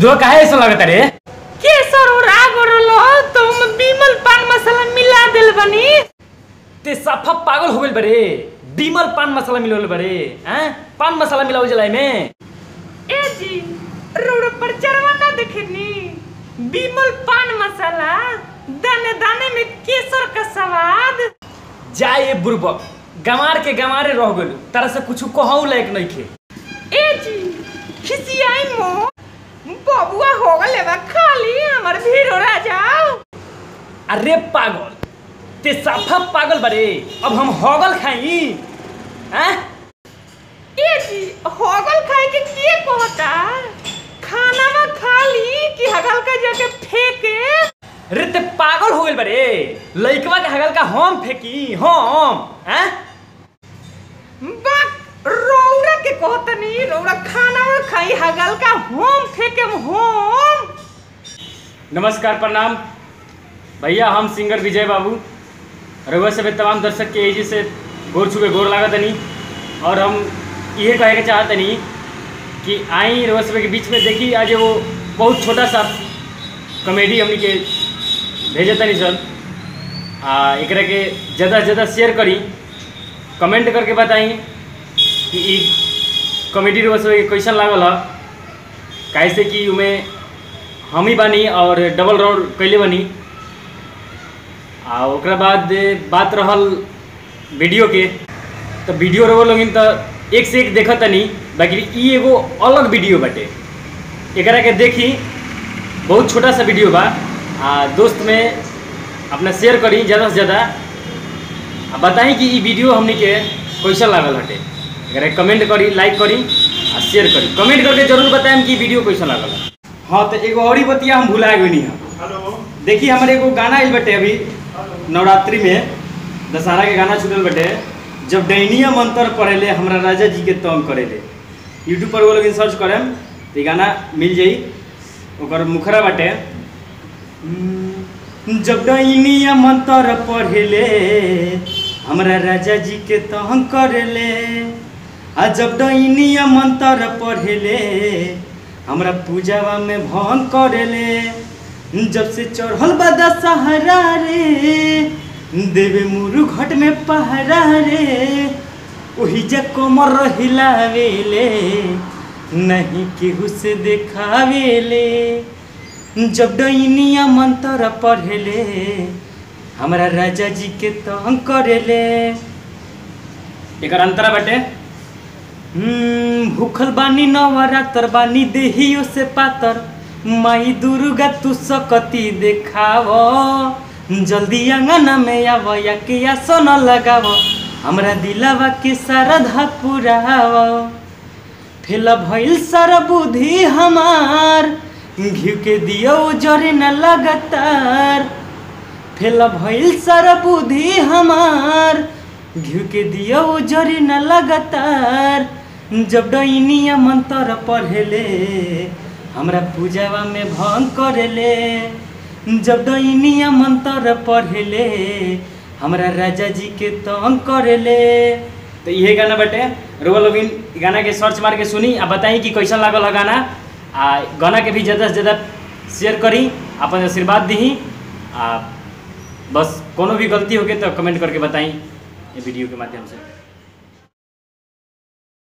दूधवा काहे ऐसा लगता रे केसर और आग और लो तुम बीमल पान मसाला मिला दिल बनी ते सफा पागल हो गइल बरे बीमल पान मसाला मिलावल बरे हैं पान मसाला मिलावल जलाई में ए जी रोड पर चरवा ना देखनी बीमल पान मसाला दाने दाने में केसर का स्वाद जा ये बुरबक गमार के गमारे रह गइल तारा से कुछ कहऊ लायक नहीं खे ए जी खिसियाई मो बबुआ हो गले बा खाली हमर भीड़ हो जाओ अरे पागल ते सफा पागल बरे अब हम हगल खाई हैं ए जी होगल खाए के किए कहता खाना में खाली कि हगल का जाके फेंके अरे ते पागल हो गइल बरे लइकवा के हगल का हम फेंकी हम हैं बाक रौरा के कहतनी रौरा खाना में खाई हगल का होम फेंके होम नमस्कार प्रणाम भैया हम सिंगर विजय बाबू रघुआ सभी तमाम दर्शक के एजी से गोर छुके गोर लागत नहीं और हम ये कहे के चाहत नहीं कि आई रघुआ सभी के बीच में देखी आज वो बहुत छोटा सा कॉमेडी हमनी के भेजे तनी सर आ एकरा के ज़्यादा से ज़्यादा शेयर करी कमेंट करके बताई कि ई कॉमेडी रघुआ सभी के कैसन लागल है कैसे कि उमें हम ही बानी और डबल रोड कैले बनी आ ओकरा बाद बात रहल वीडियो के तो वीडियो रहो लोगिन तो एक से एक देखत तनी बाकी ई एगो अलग वीडियो बाटे एकरा के देखी बहुत छोटा सा वीडियो बा आ दोस्त में अपना शेयर करी ज़्यादा से ज़्यादा आ बताई कि ई वीडियो हमनी के कैसा लागल हटे एकरा के कमेंट करी लाइक करी आ शेयर करी कमेंट करके जरूर बताएम कि ई वीडियो कैसा लागल है हाँ तो एगो और ही बतिया हम भुला गई नहीं हेलो देखिए हमारे एगो गाना आइल बटे अभी नवरात्रि में दशहरा के गाना छूटल बटे जब डैनिया मंत्र पढ़ेले हमरा राजा जी के तंग करेले यूट्यूब पर वो लोग सर्च करेम तो ये गाना मिल जाई ओकर मुखरा बाटे हम्म, जब डैनिया मंत्र पढ़ेले हमरा राजा जी के तंग करेले आ जब डैनिया मंत्र पढ़ेले हमरा पूजावा में भंग करेले जब से चढ़ल बा दशहरा रे देवे मुरु घट में पहरा रे ओही जा कमर हिलावेले नहीं केहू से देखावेले जब डैनिया मंत्र पढ़ेले हमरा राजा जी के तंग करेले एकर अंतरा बाटे हम्म, भूखल बानी नवरात्र बानी देहियो से पातर माई दुर्गा तू सकती देखाव जल्दी अंगना में आव या के आसन लगाव हमरा दिलावा के श्रद्धा पुराव फेल भइल सारा बुद्धि हमार घिउ के दियो जरे न लगातार फेल भइल सारा बुद्धि हमार घिउ के दियो जरे न लगातार जब डैनिया मंत्र पढ़ेले हमरा पूजावा में भंग करेले जब डैनिया मंत्र पढ़ेले हमरा राजा जी के तंग करेले तो इहे गाना बटे रोवा लोगिन इ गाना के सर्च मार के सुनी आ बताई कि कैसा लागल है गाना आ गाना के भी ज़्यादा से ज़्यादा शेयर करी अपन आशीर्वाद दी आ बस कोनो भी गलती होके तो कमेंट करके बताई ये वीडियो के माध्यम से